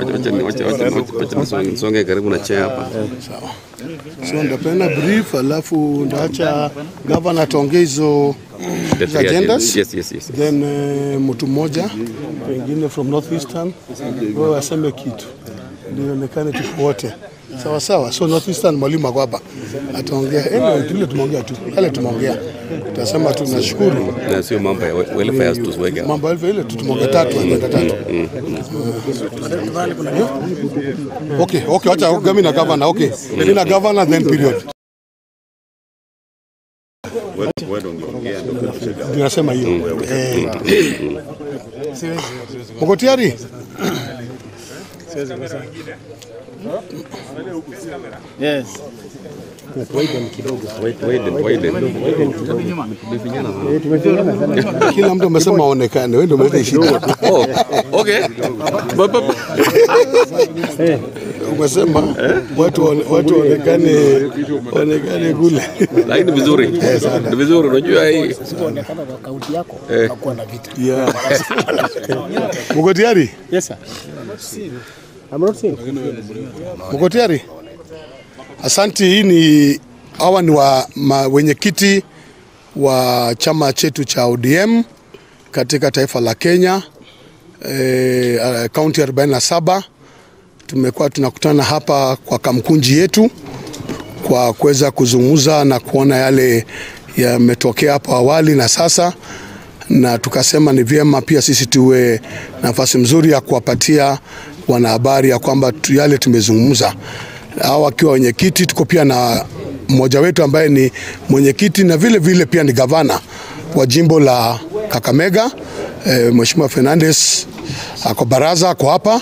Songe karibu na chair hapa. So ndapenda brief alafu ndaacha gavana ataongea hizo The hizo three agendas agendas. Yes, yes, yes. then eh, mtu mmoja pengine from northeastern wewe aseme kitu ndio ionekane tuko wote sawa sawa. So northeastern mwalimu ako hapa ataongea, anyway, tule tumeongea tu yale tumeongea, tutasema tunashukuru Na sio mambo ya we- welfare tusiweke hapa. mambo yale ile tu tumeongea tatu agenda tatu. Okay, okay, acha gami na governor. Okay, mimi na governor then period. Ndio nasema hiyo. Eh. Mko tayari? Yes. Widen, widen. Kila mtu amesema aonekane, wewe ndio umeleta shida. Oh, okay. Ba- ba- ba- Umesema watu waone- watu waonekane waonekane kule. Lakini ni vizuri. Ni vizuri unajua hii. Usipoonekana kwa kaunti yako Eh. utakuwa na vita. Yeah. Mko tayari? Yes, sir. I'm not saying. Mko tayari? Asanti. Hii ni hawa ni wa ma- wenyekiti wa chama chetu cha ODM katika taifa la Kenya eh, kaunti 47. Tumekuwa tunakutana hapa kwa kamkunji yetu kwa kuweza kuzungumza na kuona yale yametokea hapo awali na sasa, na tukasema ni vyema pia sisi tuwe nafasi mzuri ya kuwapatia wanahabari ya kwamba tu- yale tumezungumza. Hao wakiwa wenyekiti, tuko pia na mmoja wetu ambaye ni mwenyekiti na vile vile pia ni gavana wa jimbo la Kakamega eh, Mheshimiwa Fernandes ako baraza, ako hapa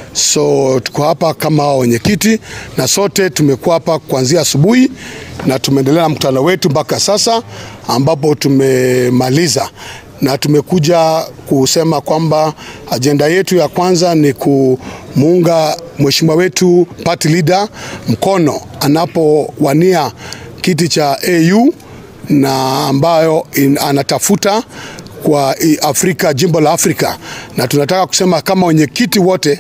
So tuko hapa kama wenyekiti na sote tumekuwa hapa kuanzia asubuhi na tumeendelea na mkutano wetu mpaka sasa ambapo tumemaliza na tumekuja kusema kwamba ajenda yetu ya kwanza ni kumuunga mheshimiwa wetu party leader mkono anapowania kiti cha AU na ambayo in, anatafuta kwa i- Afrika, jimbo la Afrika, na tunataka kusema kama wenyekiti wote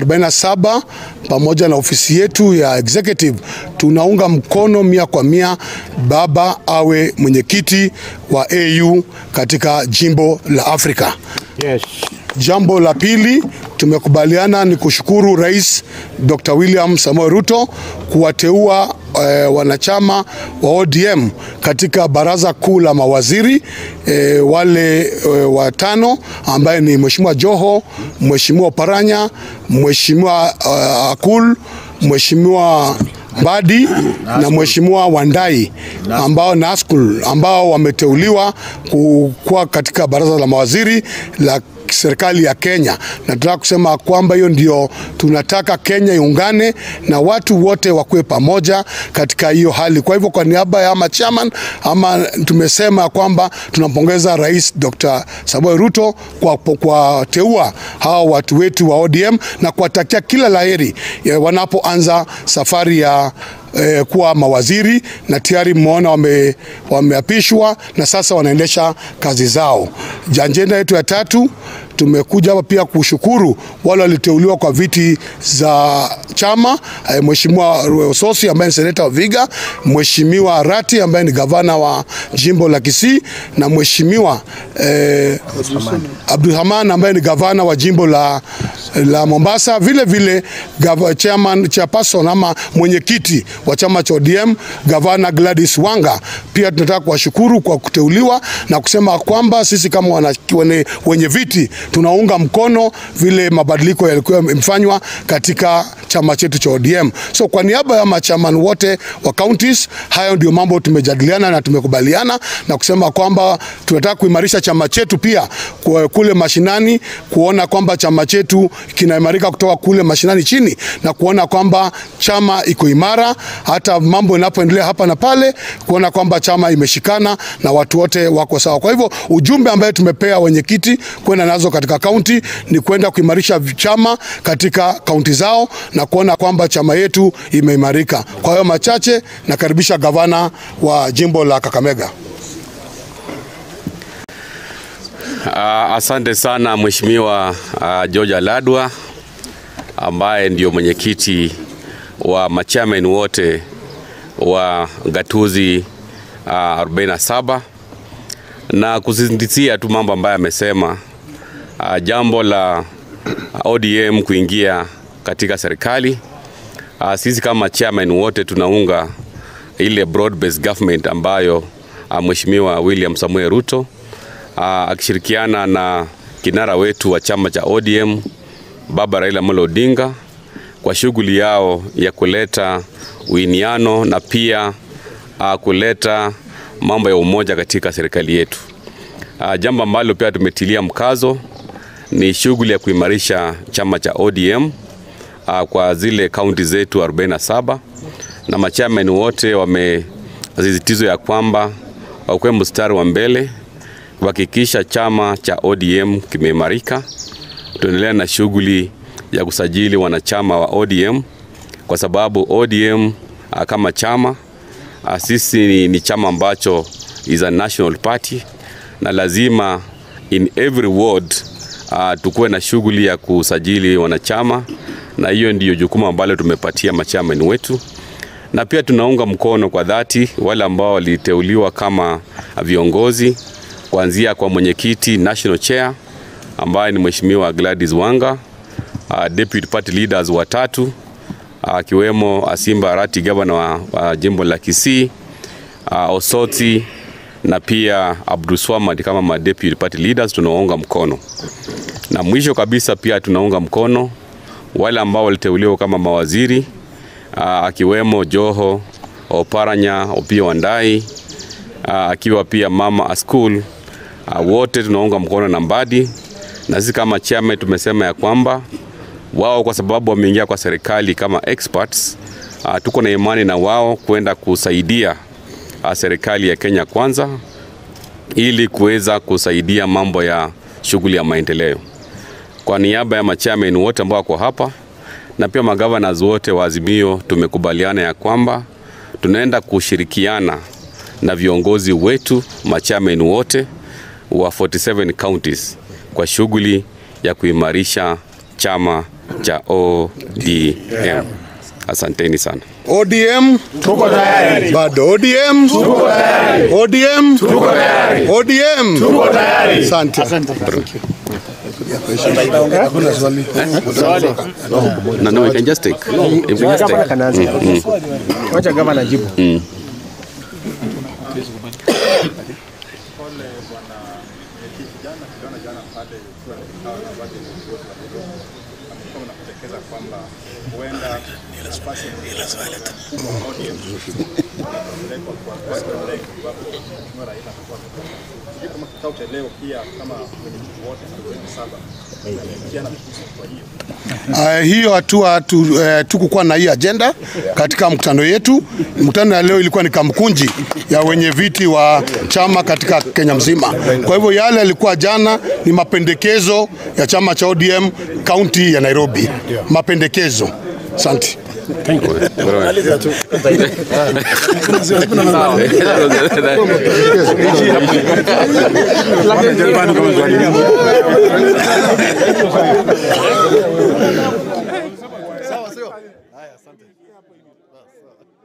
47 pamoja na ofisi yetu ya executive tunaunga mkono mia kwa mia baba awe mwenyekiti wa AU katika jimbo la Afrika. Yes. Jambo la pili tumekubaliana ni kushukuru Rais Dr. William Samoei Ruto kuwateua eh, wanachama wa ODM katika baraza kuu la mawaziri eh, wale eh, watano ambaye ni Mheshimiwa Joho, Mheshimiwa Paranya, Mheshimiwa uh, Akul, Mheshimiwa Mbadi na Mheshimiwa Wandai ambao Naskul ambao wameteuliwa ku- kuwa katika baraza la mawaziri la serikali ya Kenya, na tunataka kusema kwamba hiyo ndio tunataka Kenya iungane na watu wote wakuwe pamoja katika hiyo hali. Kwa hivyo kwa niaba ya ama chairman ama tumesema kwamba tunampongeza Rais Dr. Samoei Ruto kwa kwa teua hawa watu wetu wa ODM na kuwatakia kila laheri ya wanapoanza safari ya eh, kuwa mawaziri na tayari mmeona wame, wameapishwa na sasa wanaendesha kazi zao. Ajenda yetu ya tatu tumekuja hapa pia kushukuru wale waliteuliwa kwa viti za chama eh, Mheshimiwa Ososi ambaye ni seneta wa Viga, Mheshimiwa Rati ambaye ni gavana wa jimbo la Kisii na Mheshimiwa eh, Abdulrahman ambaye ni gavana wa jimbo la, la Mombasa, vile vile gava, chairman, chairperson ama mwenyekiti wa chama cha ODM gavana Gladys Wanga. Pia tunataka kuwashukuru kwa kuteuliwa na kusema kwamba sisi kama wana, wenye, wenye viti tunaunga mkono vile mabadiliko yalikuwa yamefanywa katika chama chetu cha ODM. So kwa niaba ya machaman wote wa counties, hayo ndio mambo tumejadiliana na tumekubaliana na kusema kwamba tunataka kuimarisha chama chetu pia kwa kule mashinani, kuona kwamba chama chetu kinaimarika kutoka kule mashinani chini na kuona kwamba chama iko imara, hata mambo inapoendelea hapa na pale, kuona kwamba chama imeshikana na watu wote wako sawa. Kwa hivyo ujumbe ambaye tumepea wenyekiti kwenda nazo katika kaunti ni kwenda kuimarisha chama katika kaunti zao na kuona kwamba chama yetu imeimarika. Kwa hiyo machache, nakaribisha gavana wa jimbo la Kakamega. Uh, asante sana Mheshimiwa uh, George Aladwa. ambaye ndio mwenyekiti wa machairman wote wa gatuzi uh, 47 na kusisitizia tu mambo ambayo amesema. Uh, jambo la ODM kuingia katika serikali uh, sisi kama chairman wote tunaunga ile broad based government ambayo uh, Mheshimiwa William Samuel Ruto uh, akishirikiana na kinara wetu wa chama cha ODM Baba Raila Amolo Odinga kwa shughuli yao ya kuleta uiniano na pia uh, kuleta mambo ya umoja katika serikali yetu. Uh, jambo ambalo pia tumetilia mkazo ni shughuli ya kuimarisha chama cha ODM uh, kwa zile kaunti zetu 47 na machairman wote wamesisitizo ya kwamba wakuwe mstari wa mbele kuhakikisha chama cha ODM kimeimarika. Tuendelea na shughuli ya kusajili wanachama wa ODM kwa sababu ODM uh, kama chama uh, sisi ni, ni chama ambacho is a national party na lazima in every ward uh, tukuwe na shughuli ya kusajili wanachama, na hiyo ndiyo jukumu ambalo tumepatia machairman wetu, na pia tunaunga mkono kwa dhati wale ambao waliteuliwa kama viongozi kuanzia kwa mwenyekiti national chair ambaye ni Mheshimiwa Gladys Wanga, uh, deputy party leaders watatu akiwemo uh, Asimba Arati gavana wa, wa jimbo la Kisii, uh, Osoti na pia Abdulswamad kama ma deputy party leaders tunawaunga mkono. Na mwisho kabisa pia tunaunga mkono wale ambao waliteuliwa kama mawaziri uh, akiwemo Joho Oparanya, Opiyo Wandayi uh, akiwa pia mama Askul uh, wote tunaunga mkono na Mbadi, na sisi kama chama tumesema ya kwamba wao kwa sababu wameingia kwa serikali kama experts uh, tuko na imani na wao kwenda kusaidia uh, serikali ya Kenya kwanza ili kuweza kusaidia mambo ya shughuli ya maendeleo. Kwa niaba ya machairman wote ambao wako hapa na pia magavanas wote wa Azimio, tumekubaliana ya kwamba tunaenda kushirikiana na viongozi wetu machairman wote wa 47 counties kwa shughuli ya kuimarisha chama cha ODM. Asanteni sana. ODM tuko tayari. Bado ODM tuko tayari. ODM tuko tayari. ODM tuko tayari. Asante. No, no, we can just take. If we just Gavana take. kanaanza. Wacha gavana jibu. Uh, hiyo hatua tu, uh, tukukuwa na hii agenda katika mkutano yetu. Mkutano ya leo ilikuwa ni kamkunji ya wenye viti wa chama katika Kenya mzima. Kwa hivyo yale yalikuwa jana ni mapendekezo ya chama cha ODM kaunti ya Nairobi, mapendekezo. Asante. Sawa sio? Haya, asante.